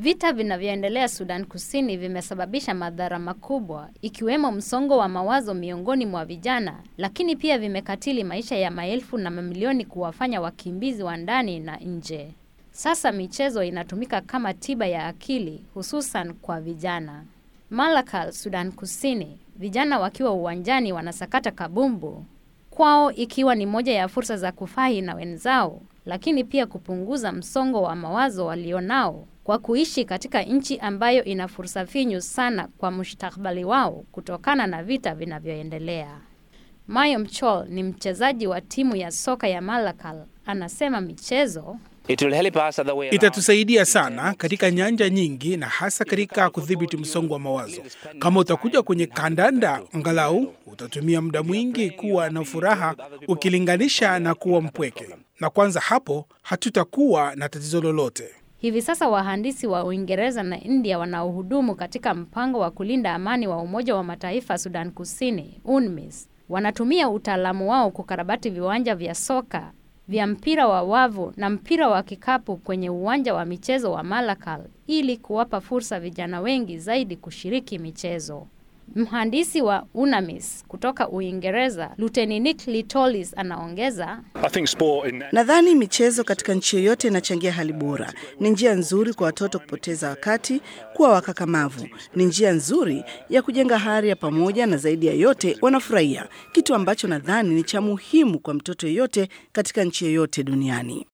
Vita vinavyoendelea Sudan Kusini vimesababisha madhara makubwa ikiwemo msongo wa mawazo miongoni mwa vijana, lakini pia vimekatili maisha ya maelfu na mamilioni kuwafanya wakimbizi wa ndani na nje. Sasa michezo inatumika kama tiba ya akili hususan kwa vijana. Malakal, Sudan Kusini, vijana wakiwa uwanjani wanasakata kabumbu, kwao ikiwa ni moja ya fursa za kufahi na wenzao, lakini pia kupunguza msongo wa mawazo walionao kwa kuishi katika nchi ambayo ina fursa finyu sana kwa mustakabali wao kutokana na vita vinavyoendelea. Mayo Mchol ni mchezaji wa timu ya soka ya Malakal, anasema michezo Itatusaidia sana katika nyanja nyingi na hasa katika kudhibiti msongo wa mawazo. Kama utakuja kwenye kandanda, angalau utatumia muda mwingi kuwa na furaha ukilinganisha na kuwa mpweke, na kwanza hapo hatutakuwa na tatizo lolote. Hivi sasa wahandisi wa Uingereza na India wanaohudumu katika mpango wa kulinda amani wa Umoja wa Mataifa Sudan Kusini, UNMISS, wanatumia utaalamu wao kukarabati viwanja vya soka vya mpira wa wavu na mpira wa kikapu kwenye uwanja wa michezo wa Malakal ili kuwapa fursa vijana wengi zaidi kushiriki michezo. Mhandisi wa UNAMIS kutoka Uingereza, Luteni Nick Litolis anaongeza, Nadhani michezo katika nchi yoyote inachangia hali bora. Ni njia nzuri kwa watoto kupoteza wakati, kuwa wakakamavu. Ni njia nzuri ya kujenga hari ya pamoja, na zaidi ya yote wanafurahia, kitu ambacho nadhani ni cha muhimu kwa mtoto yeyote katika nchi yoyote duniani.